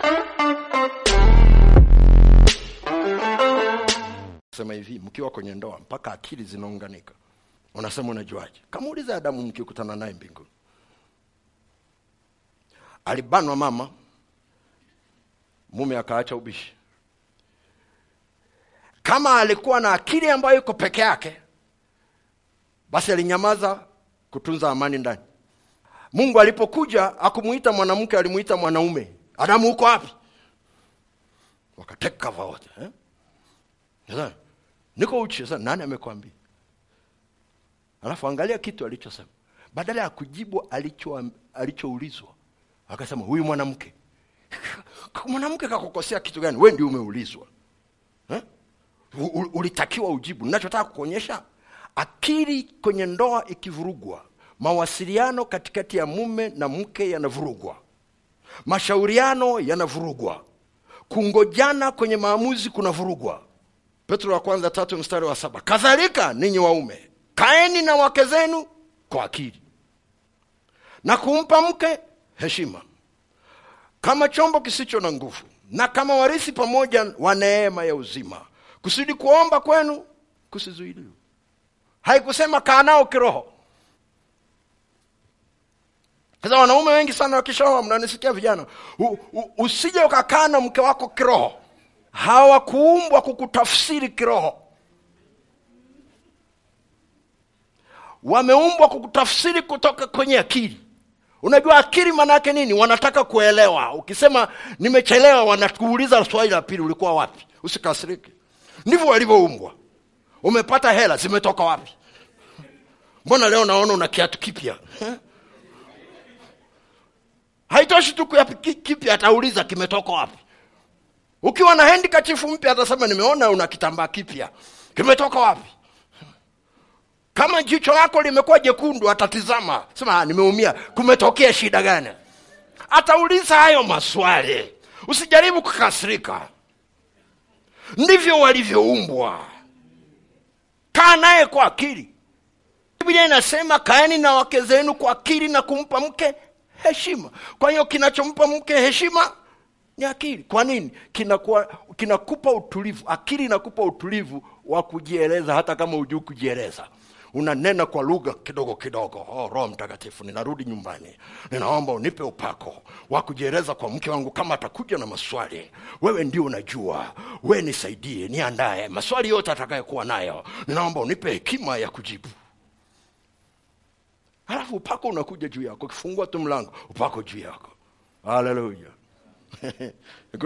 sema hivi mkiwa kwenye ndoa mpaka akili zinaunganika unasema unajuaje kamuuliza adamu mkikutana naye mbinguni alibanwa mama mume akaacha ubishi kama alikuwa na akili ambayo iko peke yake basi alinyamaza kutunza amani ndani mungu alipokuja akumuita mwanamke alimuita mwanaume adamu huko wapi wakateka cover wote eh? Sasa, niko uchi sasa nani amekwambia alafu angalia kitu alichosema badala ya kujibu alicho alichoulizwa akasema huyu mwanamke mwanamke kakukosea kitu gani we ndio umeulizwa eh? U- u- ulitakiwa ujibu ninachotaka kukuonyesha akili kwenye ndoa ikivurugwa mawasiliano katikati ya mume na mke yanavurugwa mashauriano yanavurugwa kungojana kwenye maamuzi kunavurugwa petro wa kwanza tatu mstari wa saba kadhalika ninyi waume kaeni na wake zenu kwa akili na kumpa mke heshima kama chombo kisicho na nguvu na kama warisi pamoja wa neema ya uzima kusudi kuomba kwenu kusizuiliwe haikusema kaa nao kiroho sasa wanaume wengi sana wakishaoa mnanisikia vijana u, u, usije ukakaa na mke wako kiroho hawakuumbwa kukutafsiri kiroho wameumbwa kukutafsiri kutoka kwenye akili unajua akili maana yake nini wanataka kuelewa ukisema nimechelewa wanakuuliza swali la pili ulikuwa wapi usikasirike ndivyo walivyoumbwa umepata hela zimetoka wapi mbona leo naona una kiatu kipya Eh? haitoshi tu kuya ki- kipya atauliza kimetoka wapi ukiwa na handikachifu mpya atasema nimeona una kitambaa kipya kimetoka wapi kama jicho lako limekuwa jekundu atatizama sema "Ah, nimeumia kumetokea shida gani atauliza hayo maswali usijaribu kukasirika ndivyo walivyoumbwa kaa naye kwa akili biblia inasema kaeni na wake zenu kwa akili na kumpa mke heshima kwa hiyo kinachompa mke heshima ni akili kwa nini kinakuwa kinakupa utulivu akili inakupa utulivu wa kujieleza hata kama hujui kujieleza unanena kwa lugha kidogo kidogo oh, roho mtakatifu ninarudi nyumbani ninaomba unipe upako wa kujieleza kwa mke wangu kama atakuja na maswali wewe ndio unajua we nisaidie niandaye maswali yote atakayekuwa nayo ninaomba unipe hekima ya kujibu halafu upako unakuja juu yako ukifungua tu mlango upako juu yako haleluya